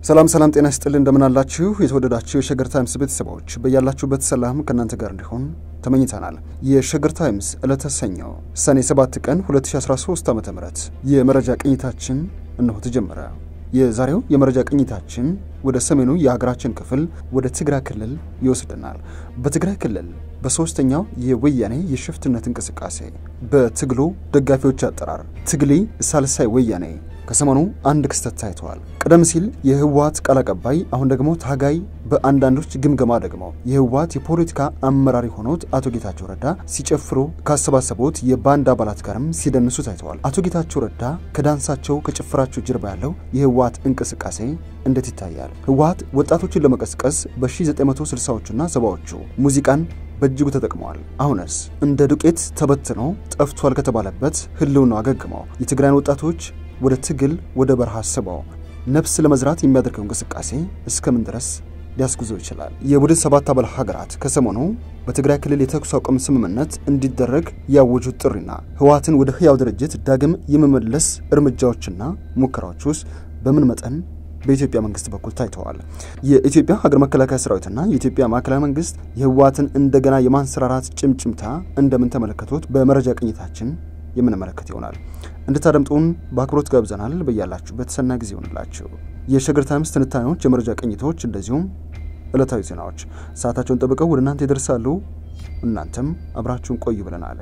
ሰላም ሰላም፣ ጤና ይስጥልን እንደምናላችሁ የተወደዳችሁ የሸገር ታይምስ ቤተሰቦች በያላችሁበት ሰላም ከእናንተ ጋር እንዲሆን ተመኝተናል። የሸገር ታይምስ ዕለተ ሰኞ ሰኔ 7 ቀን 2013 ዓ ም የመረጃ ቅኝታችን እነሆ ተጀመረ። የዛሬው የመረጃ ቅኝታችን ወደ ሰሜኑ የሀገራችን ክፍል ወደ ትግራይ ክልል ይወስደናል። በትግራይ ክልል በሶስተኛው የወያኔ የሽፍትነት እንቅስቃሴ በትግሉ ደጋፊዎች አጠራር ትግሊ ሳልሳይ ወያኔ ከሰሞኑ አንድ ክስተት ታይተዋል። ቀደም ሲል የህወሓት ቃል አቀባይ አሁን ደግሞ ታጋይ፣ በአንዳንዶች ግምገማ ደግሞ የህወሓት የፖለቲካ አመራር የሆኑት አቶ ጌታቸው ረዳ ሲጨፍሩ ካሰባሰቡት የባንድ አባላት ጋርም ሲደንሱ ታይተዋል። አቶ ጌታቸው ረዳ ከዳንሳቸው ከጭፈራቸው ጀርባ ያለው የህወሓት እንቅስቃሴ እንዴት ይታያል? ህወሓት ወጣቶችን ለመቀስቀስ በ1960ዎቹና ሰባዎቹ ሙዚቃን በእጅጉ ተጠቅመዋል። አሁንስ እንደ ዱቄት ተበትኖ ጠፍቷል ከተባለበት ህልውናው አገግመው የትግራይን ወጣቶች ወደ ትግል ወደ በረሃ ስበው ነፍስ ለመዝራት የሚያደርገው እንቅስቃሴ እስከምን ድረስ ሊያስጉዘው ይችላል? የቡድን ሰባት አባል ሀገራት ከሰሞኑ በትግራይ ክልል የተኩስ አቁም ስምምነት እንዲደረግ ያወጁት ጥሪና ህወሓትን ወደ ህያው ድርጅት ዳግም የመመለስ እርምጃዎችና ሙከራዎች ውስጥ በምን መጠን በኢትዮጵያ መንግስት በኩል ታይተዋል። የኢትዮጵያ ሀገር መከላከያ ሰራዊትና የኢትዮጵያ ማዕከላዊ መንግስት የህወሓትን እንደገና የማንሰራራት ጭምጭምታ እንደምን ተመለከቱት? በመረጃ ቅኝታችን የምንመለከት ይሆናል። እንድታደምጡን በአክብሮት ጋብዘናል። በያላችሁበት ሰናይ ጊዜ ይሆንላችሁ። የሸገር ታይምስ ትንታኔዎች፣ የመረጃ ቅኝቶች እንደዚሁም ዕለታዊ ዜናዎች ሰዓታቸውን ጠብቀው ወደ እናንተ ይደርሳሉ። እናንተም አብራችሁን ቆዩ ብለናል።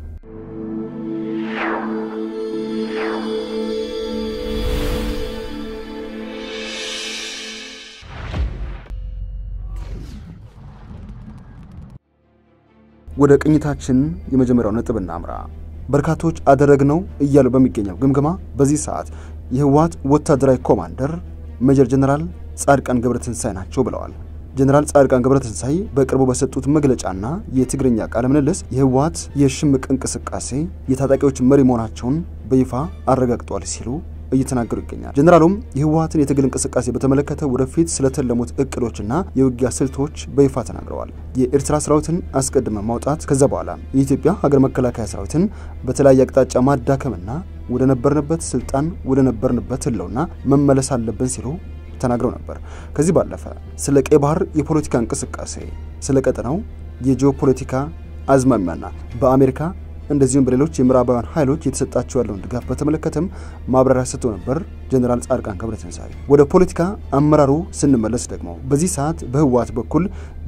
ወደ ቅኝታችን የመጀመሪያው ነጥብ እናምራ። በርካቶች አደረግነው እያሉ በሚገኘው ግምገማ በዚህ ሰዓት የህወሓት ወታደራዊ ኮማንደር ሜጀር ጀነራል ጻድቃን ገብረትንሳይ ናቸው ብለዋል። ጀነራል ጻድቃን ገብረትንሳይ በቅርቡ በሰጡት መግለጫና የትግርኛ ቃለ ምልልስ የህወሓት የሽምቅ እንቅስቃሴ የታጣቂዎች መሪ መሆናቸውን በይፋ አረጋግጧል ሲሉ እየተናገሩ ይገኛል። ጀነራሉም የህወሓትን የትግል እንቅስቃሴ በተመለከተ ወደፊት ስለተለሙት እቅዶችና የውጊያ ስልቶች በይፋ ተናግረዋል። የኤርትራ ሰራዊትን አስቀድመ ማውጣት፣ ከዛ በኋላ የኢትዮጵያ ሀገር መከላከያ ሰራዊትን በተለያየ አቅጣጫ ማዳከምና ወደ ነበርንበት ስልጣን ወደ ነበርንበት ህልውና መመለስ አለብን ሲሉ ተናግረው ነበር። ከዚህ ባለፈ ስለ ቀይ ባህር የፖለቲካ እንቅስቃሴ፣ ስለ ቀጠናው የጂኦፖለቲካ አዝማሚያና በአሜሪካ እንደዚሁም በሌሎች የምዕራባውያን ኃይሎች የተሰጣቸው ያለውን ድጋፍ በተመለከተም ማብራሪያ ሰጥቶ ነበር ጀነራል ጻድቃን ገብረትንሳኤ። ወደ ፖለቲካ አመራሩ ስንመለስ ደግሞ በዚህ ሰዓት በህወሓት በኩል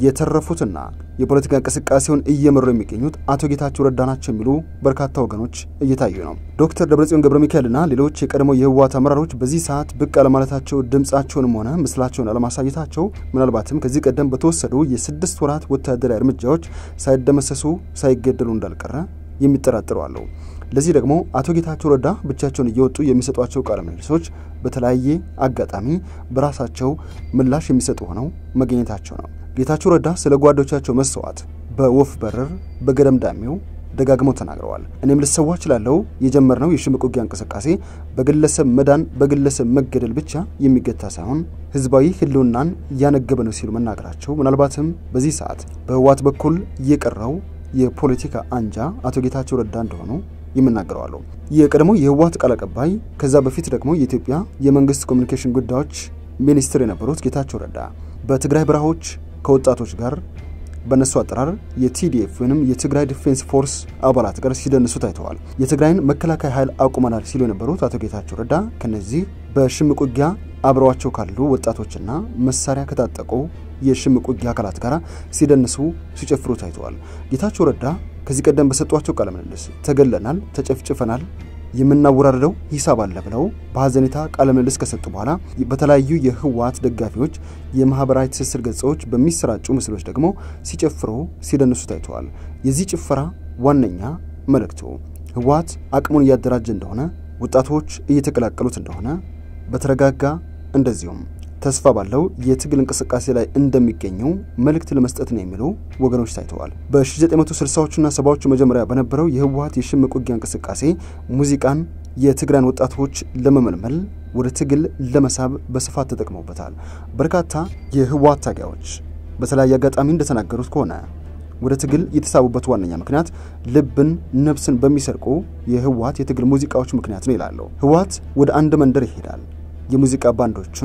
የተረፉትና የፖለቲካ እንቅስቃሴውን እየመሩ የሚገኙት አቶ ጌታቸው ረዳ ናቸው የሚሉ በርካታ ወገኖች እየታዩ ነው። ዶክተር ደብረጽዮን ገብረ ሚካኤልና ሌሎች የቀድሞ የህወሓት አመራሮች በዚህ ሰዓት ብቅ አለማለታቸው፣ ድምፃቸውንም ሆነ ምስላቸውን አለማሳየታቸው ምናልባትም ከዚህ ቀደም በተወሰዱ የስድስት ወራት ወታደራዊ እርምጃዎች ሳይደመሰሱ ሳይገደሉ እንዳልቀረ የሚጠራጥሩ አለው። ለዚህ ደግሞ አቶ ጌታቸው ረዳ ብቻቸውን እየወጡ የሚሰጧቸው ቃለ ምልልሶች በተለያየ አጋጣሚ በራሳቸው ምላሽ የሚሰጡ ሆነው መገኘታቸው ነው። ጌታቸው ረዳ ስለ ጓዶቻቸው መሰዋት በወፍ በረር በገደምዳሜው ደጋግመው ተናግረዋል። እኔም ልሰዋ እችላለሁ የጀመርነው የሽምቅ ውጊያ እንቅስቃሴ በግለሰብ መዳን በግለሰብ መገደል ብቻ የሚገታ ሳይሆን ህዝባዊ ህልውናን እያነገበ ነው ሲሉ መናገራቸው ምናልባትም በዚህ ሰዓት በህወሓት በኩል የቀረው የፖለቲካ አንጃ አቶ ጌታቸው ረዳ እንደሆኑ ይመናገረዋሉ። የቀድሞ የህወሓት ቃል አቀባይ ከዛ በፊት ደግሞ የኢትዮጵያ የመንግስት ኮሚኒኬሽን ጉዳዮች ሚኒስትር የነበሩት ጌታቸው ረዳ በትግራይ በረሃዎች ከወጣቶች ጋር በእነሱ አጠራር የቲዲኤፍ ወይም የትግራይ ዲፌንስ ፎርስ አባላት ጋር ሲደንሱ ታይተዋል። የትግራይን መከላከያ ኃይል አቁመናል ሲሉ የነበሩት አቶ ጌታቸው ረዳ ከነዚህ በሽምቅ ውጊያ አብረዋቸው ካሉ ወጣቶችና መሳሪያ ከታጠቁ የሽምቅ ውጊያ አካላት ጋር ሲደንሱ ሲጨፍሩ ታይተዋል። ጌታቸው ረዳ ከዚህ ቀደም በሰጧቸው ቃለ ምልልስ ተገለናል፣ ተጨፍጭፈናል፣ የምናወራርደው ሂሳብ አለ ብለው በሀዘኔታ ቃለ ምልልስ ከሰጡ በኋላ በተለያዩ የህወሓት ደጋፊዎች የማህበራዊ ትስስር ገጾች በሚሰራጩ ምስሎች ደግሞ ሲጨፍሩ ሲደንሱ ታይተዋል። የዚህ ጭፈራ ዋነኛ መልእክቱ ህወሓት አቅሙን እያደራጀ እንደሆነ፣ ወጣቶች እየተቀላቀሉት እንደሆነ በተረጋጋ እንደዚሁም ተስፋ ባለው የትግል እንቅስቃሴ ላይ እንደሚገኙ መልእክት ለመስጠት ነው የሚሉ ወገኖች ታይተዋል። በ1960ዎቹና ሰባዎቹ መጀመሪያ በነበረው የህወሓት የሽምቅ ውጊያ እንቅስቃሴ ሙዚቃን የትግራይን ወጣቶች ለመመልመል ወደ ትግል ለመሳብ በስፋት ተጠቅመውበታል። በርካታ የህወሓት ታጋዮች በተለያየ አጋጣሚ እንደተናገሩት ከሆነ ወደ ትግል የተሳቡበት ዋነኛ ምክንያት ልብን፣ ነፍስን በሚሰርቁ የህወሓት የትግል ሙዚቃዎች ምክንያት ነው ይላሉ። ህወሓት ወደ አንድ መንደር ይሄዳል። የሙዚቃ ባንዶቹን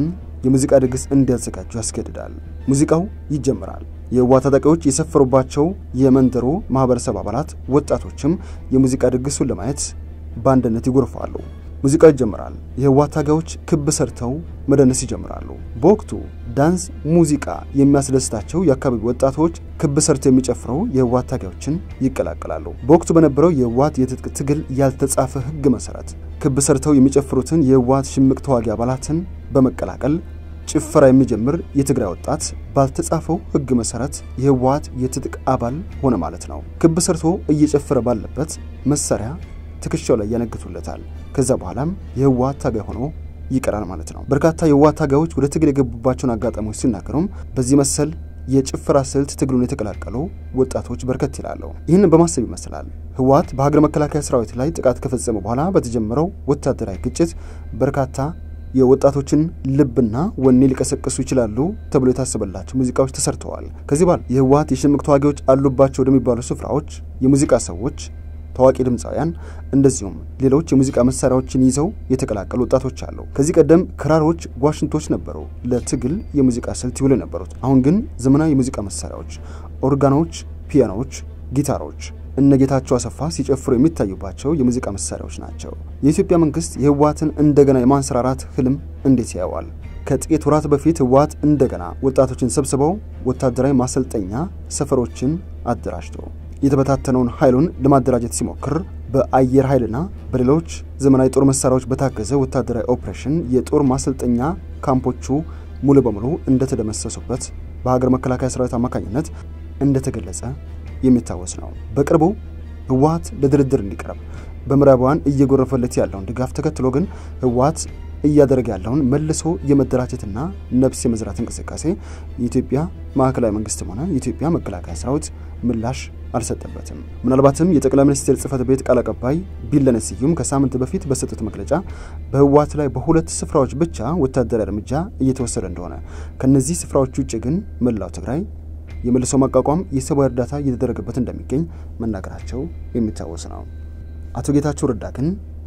የሙዚቃ ድግስ እንዲያዘጋጁ ያስገድዳል። ሙዚቃው ይጀምራል። የህወሓት ታጣቂዎች የሰፈሩባቸው የመንደሩ ማህበረሰብ አባላት ወጣቶችም የሙዚቃ ድግሱን ለማየት በአንድነት ይጎርፋሉ። ሙዚቃው ይጀምራል። የህወሓት ታጋዮች ክብ ሰርተው መደነስ ይጀምራሉ። በወቅቱ ዳንስ ሙዚቃ የሚያስደስታቸው የአካባቢ ወጣቶች ክብ ሰርተው የሚጨፍረው የህወሓት ታጋዮችን ይቀላቀላሉ። በወቅቱ በነበረው የህወሓት የትጥቅ ትግል ያልተጻፈ ህግ መሰረት ክብ ሰርተው የሚጨፍሩትን የህወሓት ሽምቅ ተዋጊ አባላትን በመቀላቀል ጭፈራ የሚጀምር የትግራይ ወጣት ባልተጻፈው ህግ መሰረት የህወሓት የትጥቅ አባል ሆነ ማለት ነው። ክብ ሰርቶ እየጨፈረ ባለበት መሳሪያ ትከሻው ላይ ያነግቱለታል። ከዛ በኋላም የህወሓት ታጋይ ሆኖ ይቀራል ማለት ነው። በርካታ የህወሓት ታጋዮች ወደ ትግል የገቡባቸውን አጋጣሚዎች ሲናገሩም በዚህ መሰል የጭፈራ ስልት ትግሉን የተቀላቀሉ ወጣቶች በርከት ይላሉ። ይህንን በማሰብ ይመስላል ህወሓት በሀገር መከላከያ ሰራዊት ላይ ጥቃት ከፈጸመ በኋላ በተጀመረው ወታደራዊ ግጭት በርካታ የወጣቶችን ልብና ወኔ ሊቀሰቅሱ ይችላሉ ተብሎ የታሰበላቸው ሙዚቃዎች ተሰርተዋል። ከዚህ በኋላ የህወሓት የሽምቅ ተዋጊዎች አሉባቸው ወደሚባሉ ስፍራዎች የሙዚቃ ሰዎች ታዋቂ ድምፃውያን እንደዚሁም ሌሎች የሙዚቃ መሳሪያዎችን ይዘው የተቀላቀሉ ወጣቶች አሉ። ከዚህ ቀደም ክራሮች፣ ዋሽንቶች ነበሩ ለትግል የሙዚቃ ስልት ይውሉ የነበሩት። አሁን ግን ዘመናዊ የሙዚቃ መሳሪያዎች፣ ኦርጋኖች፣ ፒያኖዎች፣ ጊታሮች እነ ጌታቸው አሰፋ ሲጨፍሩ የሚታዩባቸው የሙዚቃ መሳሪያዎች ናቸው። የኢትዮጵያ መንግስት የህወሓትን እንደገና የማንሰራራት ህልም እንዴት ያየዋል? ከጥቂት ወራት በፊት ህወሓት እንደገና ወጣቶችን ሰብስበው ወታደራዊ ማሰልጠኛ ሰፈሮችን አደራጅቶ የተበታተነውን ኃይሉን ለማደራጀት ሲሞክር በአየር ኃይልና በሌሎች ዘመናዊ ጦር መሳሪያዎች በታገዘ ወታደራዊ ኦፕሬሽን የጦር ማሰልጠኛ ካምፖቹ ሙሉ በሙሉ እንደተደመሰሱበት በሀገር መከላከያ ሰራዊት አማካኝነት እንደተገለጸ የሚታወስ ነው። በቅርቡ ህወሓት ለድርድር እንዲቀርብ በምዕራባውያን እየጎረፈለት ያለውን ድጋፍ ተከትሎ ግን ህወሓት እያደረገ ያለውን መልሶ የመደራጀትና ነፍስ የመዝራት እንቅስቃሴ የኢትዮጵያ ማዕከላዊ መንግስትም ሆነ የኢትዮጵያ መከላከያ ሰራዊት ምላሽ አልሰጠበትም። ምናልባትም የጠቅላይ ሚኒስትር ጽህፈት ቤት ቃል አቀባይ ቢለኔ ስዩም ከሳምንት በፊት በሰጡት መግለጫ በህወሓት ላይ በሁለት ስፍራዎች ብቻ ወታደራዊ እርምጃ እየተወሰደ እንደሆነ፣ ከነዚህ ስፍራዎች ውጭ ግን መላው ትግራይ የመልሶ ማቋቋም የሰብአዊ እርዳታ እየተደረገበት እንደሚገኝ መናገራቸው የሚታወስ ነው። አቶ ጌታቸው ረዳ ግን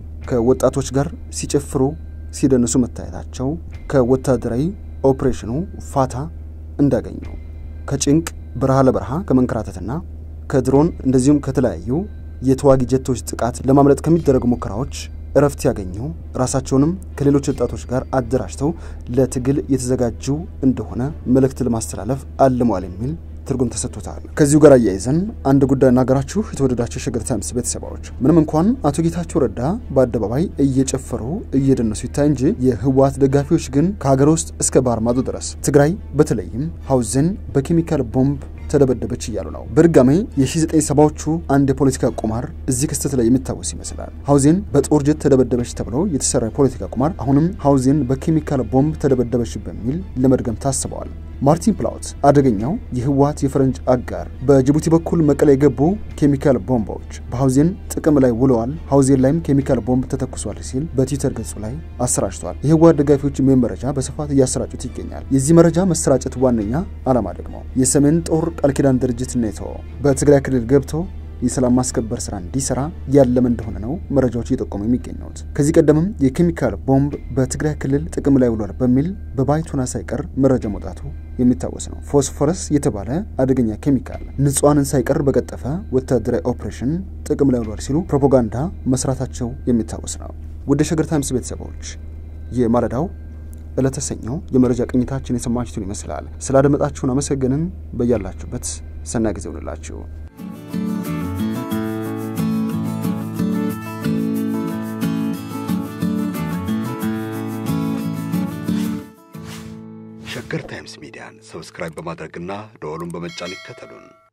ከወጣቶች ጋር ሲጨፍሩ ሲደንሱ መታየታቸው ከወታደራዊ ኦፕሬሽኑ ፋታ እንዳገኙ ከጭንቅ በረሃ ለበረሃ ከመንከራተትና ከድሮን እንደዚሁም ከተለያዩ የተዋጊ ጀቶች ጥቃት ለማምለጥ ከሚደረጉ ሙከራዎች እረፍት ያገኙ ራሳቸውንም ከሌሎች ወጣቶች ጋር አደራጅተው ለትግል የተዘጋጁ እንደሆነ መልእክት ለማስተላለፍ አልመዋል የሚል ትርጉም ተሰጥቶታል። ከዚሁ ጋር አያይዘን አንድ ጉዳይ እናገራችሁ። የተወደዳቸው የሸገር ታይምስ ቤተሰባዎች፣ ምንም እንኳን አቶ ጌታቸው ረዳ በአደባባይ እየጨፈሩ እየደነሱ ይታይ እንጂ የህወሓት ደጋፊዎች ግን ከሀገር ውስጥ እስከ ባህር ማዶ ድረስ ትግራይ በተለይም ሀውዜን በኬሚካል ቦምብ ተደበደበች እያሉ ነው። በድጋሜ የ1970ዎቹ አንድ የፖለቲካ ቁማር እዚህ ክስተት ላይ የሚታወስ ይመስላል። ሀውዜን በጦር ጀት ተደበደበች ተብሎ የተሰራ የፖለቲካ ቁማር አሁንም ሀውዜን በኬሚካል ቦምብ ተደበደበች በሚል ለመድገም ታስበዋል። ማርቲን ፕላውት አደገኛው የህወሓት የፈረንጅ አጋር በጅቡቲ በኩል መቀለ የገቡ ኬሚካል ቦምቦች በሀውዜን ጥቅም ላይ ውለዋል፣ ሀውዜን ላይም ኬሚካል ቦምብ ተተኩሷል ሲል በትዊተር ገጹ ላይ አሰራጭቷል። የህወሓት ደጋፊዎች ይህን መረጃ በስፋት እያሰራጩት ይገኛል። የዚህ መረጃ መሰራጨት ዋነኛ ዓላማ ደግሞ የሰሜን ጦር ቃል ኪዳን ድርጅት ኔቶ በትግራይ ክልል ገብቶ የሰላም ማስከበር ስራ እንዲሰራ ያለመ እንደሆነ ነው መረጃዎች እየጠቆሙ የሚገኙት። ከዚህ ቀደምም የኬሚካል ቦምብ በትግራይ ክልል ጥቅም ላይ ውሏል በሚል በባይቶና ሳይቀር መረጃ መውጣቱ የሚታወስ ነው። ፎስፎረስ የተባለ አደገኛ ኬሚካል ንጹሐንን ሳይቀር በቀጠፈ ወታደራዊ ኦፕሬሽን ጥቅም ላይ ውሏል ሲሉ ፕሮፓጋንዳ መስራታቸው የሚታወስ ነው። ወደ ሸገር ታይምስ ቤተሰቦች የማለዳው ዕለተ ሰኞ የመረጃ ቅኝታችን የሰማችሁትን ይመስላል። ስላደመጣችሁን አመሰገንን። በያላችሁበት ሰናይ ጊዜ ይሁንላችሁ። ሸገር ታይምስ ሚዲያን ሰብስክራይብ በማድረግና ደወሉን በመጫን ይከተሉን።